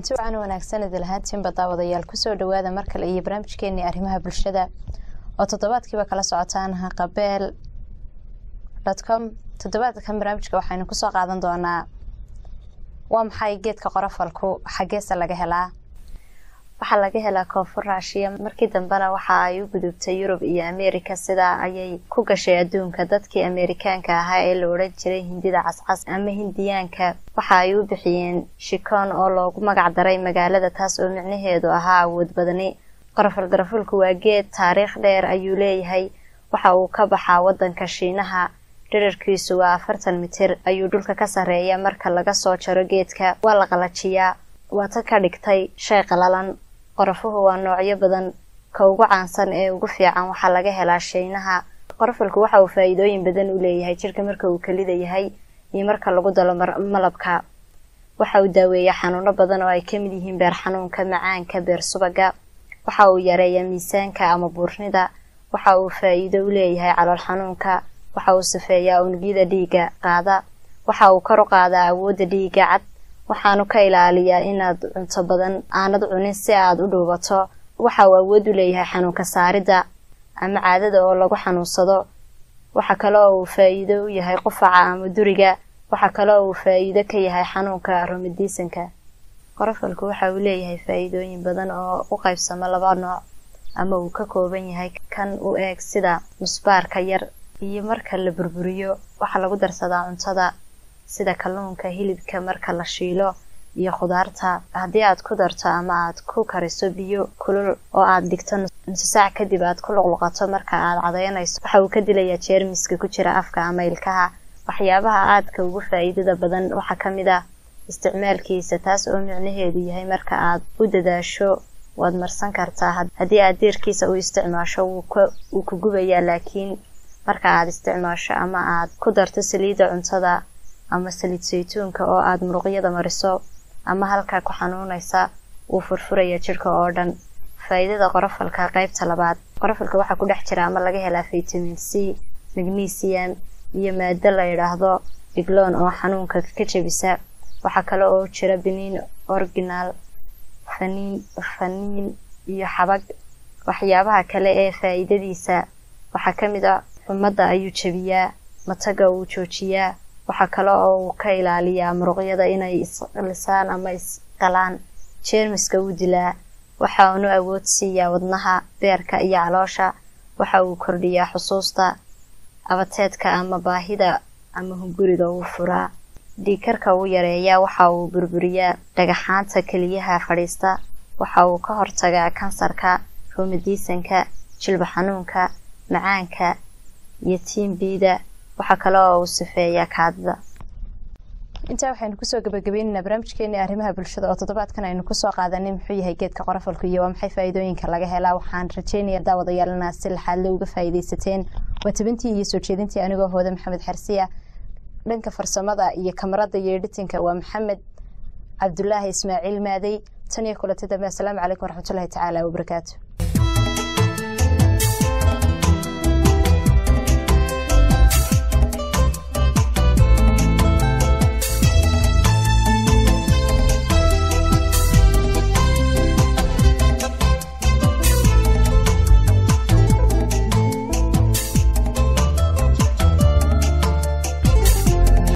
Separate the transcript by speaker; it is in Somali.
Speaker 1: kulanti wacan wanaagsan idil ahaantiinba daawadayaal kusoo dhawaada mar kale iyo barnaamijkeenii arrimaha bulshada oo toddobaadkiiba kala socotaan haqabeel com toddobaadkan barnaamijka waxaynu kusoo qaadan doonaa waa maxay geedka qorofalku xaggeese laga helaa waxaa laga helaa koonfur raashiya markii dambena waxa ay u gudubtay yurub iyo ameerika sidaa ayay ku gashay adduunka dadkii ameerikaanka ahaa ee la odhan jiray hindida cascas ama hindiyaanka waxa ay u bixiyeen shikoon oo loogu magac daray magaalada taas oo micnaheedu ahaa awood badani qorofal garafulku waa geed taariikh dheer ayuu leeyahay waxa uu ka baxaa wadanka shiinaha dherarkiisu waa afartan mitir ayuu dhulka ka sarreeya marka laga soo jaro geedka waa la qalajiyaa waata ka dhigtay shay qalalan qorafuhu waa noocyo badan ka ugu caansan ee ugu fiican waxaa laga helaa shiinaha qorofalku waxa uu faa-iidooyin badan u leeyahay jirka marka uu kelida yahay iyo marka lagu dalo malabka waxa uu daaweeyaa xanuuno badan oo ay kamid yihiin beer xanuunka macaanka beer subaga waxa uu yareeyaa miisaanka ama buurnida waxa uu faa-iido u leeyahay calool xanuunka waxa uu safeeyaa unugyada dhiiga qaada waxa uu kor u qaadaa awoodda dhiiga cad waxaanu ka ilaaliyaa inaad cunto badan aanad cunin si aad u dhuubato waxa uu awood u leeyahay xanuunka saaridda ama caadada oo lagu xanuunsado waxa kale oo uu faa-iido u yahay qufaca ama duriga waxa kale oo uu faa-iido ka yahay xanuunka romadiisanka qorofalku waxa uu leeyahay faa-iidooyin badan oo u qaybsamo laba nooc ama uu ka kooban yahay kan u eeg sida musbaarka yar iyo marka la burburiyo waxaa lagu darsadaa cuntada sida kalluunka hilibka marka la shiilo iyo khudaarta haddii aad ku darto ama aad ku kariso biyo kulul oo aad dhigto nuso saac kadib aad ku luqluqato marka aad cadaynayso waxa uu ka dilayaa jeermiska ku jira afka ama ilkaha waxyaabaha aadka ugu faa-iidada badan waxaa ka mid ah isticmaalkiisa taas oo micnaheedu yahay marka aad u dadaasho waad marsan kartaa haddii aad deerkiisa u isticmaasho wuu ku gubayaa laakiin marka aad isticmaasho ama aad ku darto saliidda cuntada ama saliid saytuunka oo aada muruqyada mariso ama halkaa ku xanuunaysa wuu furfuraya jirka oo dhan faa-iidada qorofalka qeybta labaad qorofalka waxaa ku dhex jira ama laga helaa vitamin c magnesium iyo maado la yidhaahdo digloon oo xanuunka ka jebisa waxaa kale oo jira biniin original faniin faniin iyo xabag waxyaabaha kale ee faa-iidadiisa waxaa ka mid ah xumadda ayuu jebiyaa mataga uu joojiyaa waxaa kale oo uu ka ilaaliyaa muruqyada inay islisaan ama isqalaan jeermiska uu dilaa waxa uunu awood siiyaa wadnaha beerka iyo caloosha waxa uu kordhiyaa xusuusta abateedka ama baahida ama hunguriga uu furaa dhiigkarka uu yareeyaa waxa uu burburiyaa dhagaxaanta keliyaha fadhiista waxa uu ka hortagaa kansarka roomadiisanka jilba xanuunka macaanka iyo tiimbiida waxaa kale oo uu sifeeyaa kaadida
Speaker 2: intaa waxaynu kusoo gabagabaynaynaa barnaamijkeeni arrimaha bulshada oo toddobaadkan aynu kusoo qaadanay muxuu yahay geedka qorofalku iyo waa maxay faa-iidooyinka laga helaa waxaan rajeynaya daawadayaal inaad si laxaadle uga faa-iideysateen waa tabintii iyo soo jeedintii anigoo hooda maxamed xarsiya dhanka farsamada iyo kamarada iyo editinka waa maxamed cabdulaahi ismaaciil maadey tan iyo kulanti dambe asalaamu calaykum waraxmatullahi tacaala wabarakaatu